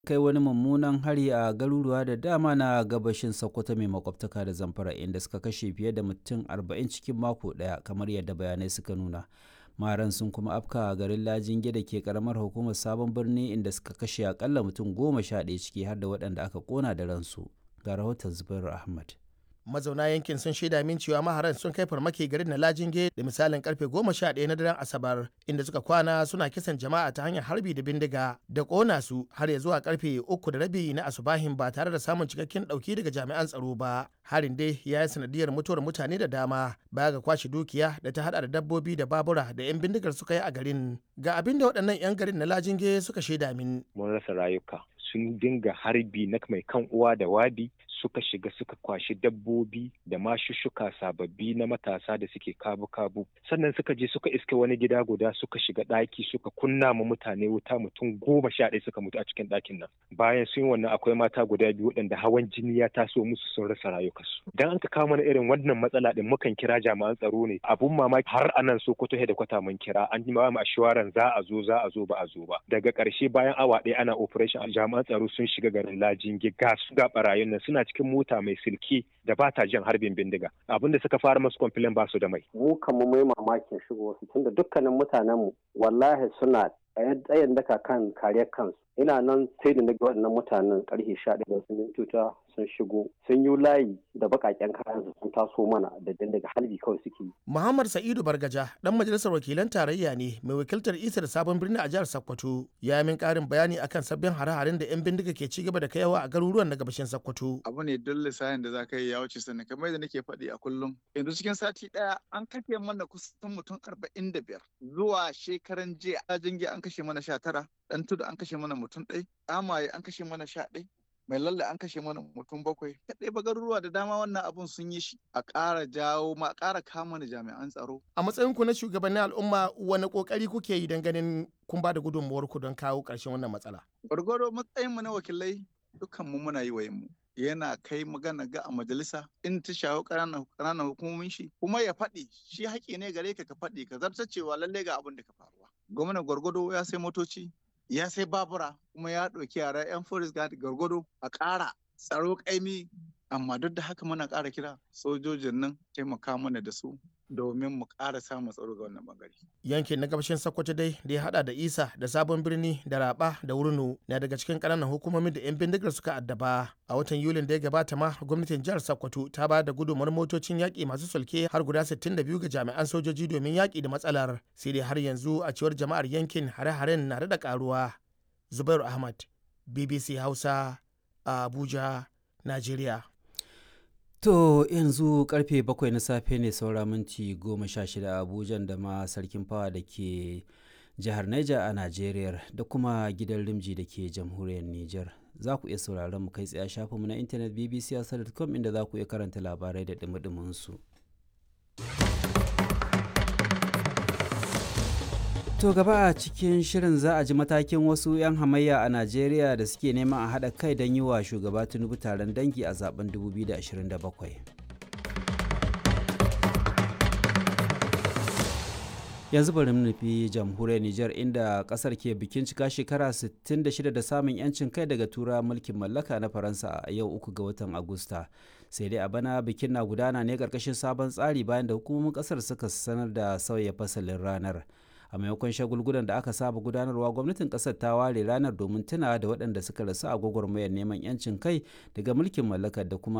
kai wani mummunan hari a garuruwa da dama na gabashin Sokoto mai makwabtaka da Zamfara inda suka kashe fiye da mutum 40 cikin mako ɗaya kamar yadda bayanai suka nuna. Maharan sun kuma afka a garin Lajinge da ke karamar hukumar Sabon Birni inda suka kashe akalla mutum goma sha ɗaya ciki har da waɗanda aka ƙona da ransu. Ga rahoton Zubairu Ahmad. mazauna yankin sun shaida min cewa maharan sun kai farmaki garin na lajinge da misalin karfe goma sha ɗaya na daren asabar inda suka kwana suna kisan jama'a ta hanyar harbi da bindiga da ƙona su har ya zuwa karfe uku da rabi na asubahin ba tare da samun cikakken ɗauki daga jami'an tsaro ba harin dai ya yi sanadiyar mutuwar mutane da dama baya ga kwashe dukiya da ta hada da dabbobi da babura da 'yan bindigar suka yi a garin ga abin da waɗannan 'yan garin na lajinge suka shaida min mun rasa rayuka sun dinga harbi na mai kan uwa da wabi suka shiga suka kwashi dabbobi da mashushuka sababbi na matasa da suke kabu-kabu sannan suka je suka iske wani gida guda suka shiga ɗaki suka kunna ma mutane wuta mutum goma sha ɗaya suka mutu a cikin ɗakin nan bayan sun yi wannan akwai mata guda biyu waɗanda hawan jini ya taso musu sun rasa rayukansu dan an ka kawo mana irin wannan matsala din mukan kira jami'an tsaro ne abun mamaki har anan sokoto da kwata mun kira an yi mu ashuwaran za a zo za a zo ba a zo ba daga ƙarshe bayan awa ɗaya ana operation jami'an tsaro sun shiga garin lajin ga su ga barayin nan suna cikin mota mai silke da ba ta jan harbin bindiga abinda suka fara masu kwamfilin ba su da mai. mu kamar mai mamakin shigo su tunda dukkanin mutanenmu wallahi suna tsayin daka kan kariyar kansu ina nan sai da naga waɗannan mutanen karfe sha ɗaya sun mintuta sun shigo sun yi layi da baƙaƙen kayan sun taso mana da daga halbi kawai suke yi. Muhammad Sa'idu Bargaja dan majalisar wakilan tarayya ne mai wakiltar isa da sabon birni a jihar Sokoto ya yi min ƙarin bayani akan sabbin hare-haren da 'yan bindiga ke ci gaba da kaiwa a garuruwan na gabashin Sokoto. Abu ne don lissahin da za ka yi ya wuce sani kamar yadda nake faɗi a kullum. Yanzu cikin sati ɗaya an kashe mana kusan mutum arba'in da biyar zuwa shekaran jiya a jinge an kashe mana sha tara ɗan tudu an kashe mana mutum ɗai amaye an kashe mana sha ɗai mai lalle an kashe mana mutum bakwai kaɗai ba garuruwa da dama wannan abun sun yi shi a ƙara jawo ma a ƙara kama da jami'an tsaro a matsayin ku na shugabannin al'umma wani ƙoƙari kuke yi don ganin kun ba da gudunmuwar ku don kawo ƙarshen wannan matsala gwargwaro matsayin mu na wakilai dukkan mu muna yi wa mu yana kai magana ga a majalisa in ta shawo ƙananan hukumomin shi kuma ya faɗi shi haƙƙi ne gare ka ka faɗi ka zartar cewa lallai ga abin da ka faruwa gwamnan gwargwado ya sai motoci ya sai babura kuma ya ɗauki yara 'yan forest guard gargado a ƙara tsaro ƙaimi amma duk da haka muna ƙara kira sojojin nan taimaka mana da su domin mu ƙara samun tsaro ga wannan bangare. Yankin na gabashin Sokoto dai da ya hada da Isa da Sabon Birni da Raba da Wurno na daga cikin ƙananan hukumomin da 'yan bindigar suka addaba. A watan Yulin da ya gabata ma gwamnatin jihar Sokoto ta ba da gudunmawar motocin yaƙi masu sulke har guda 62 ga jami'an sojoji domin yaƙi da matsalar. Sai dai har yanzu a cewar jama'ar yankin hare-haren na da ƙaruwa. Zubairu Ahmad, BBC Hausa, a Abuja, Najeriya. To yanzu karfe bakwai na safe ne saura minti goma sha shida a Abuja da ma sarkin fawa da ke jihar Niger a Najeriya da kuma gidan Rimji da ke jamhuriyar Niger. Za ku iya sauraron mu kai tsaye shafinmu na intanet bbc.com inda za ku iya karanta labarai da dumi su. To gaba a cikin shirin za a ji matakin wasu 'yan hamayya a Najeriya da suke neman a haɗa kai don yi wa shugaba Tinubu taron dangi a zaben 2027. Yanzu bari mu nufi jamhuriyar Nijar inda kasar ke bikin cika shekara 66 da samun 'yancin kai daga tura mulkin mallaka na Faransa a yau uku ga watan Agusta. Sai dai a bana bikin na gudana ne karkashin sabon tsari bayan da hukumomin kasar suka sanar da sauya fasalin ranar. a maimakon shagulgulan da aka saba gudanarwa gwamnatin kasar ta ware ranar domin tuna da waɗanda suka rasu a gwagwarmayar neman 'yancin kai daga mulkin mallakar da kuma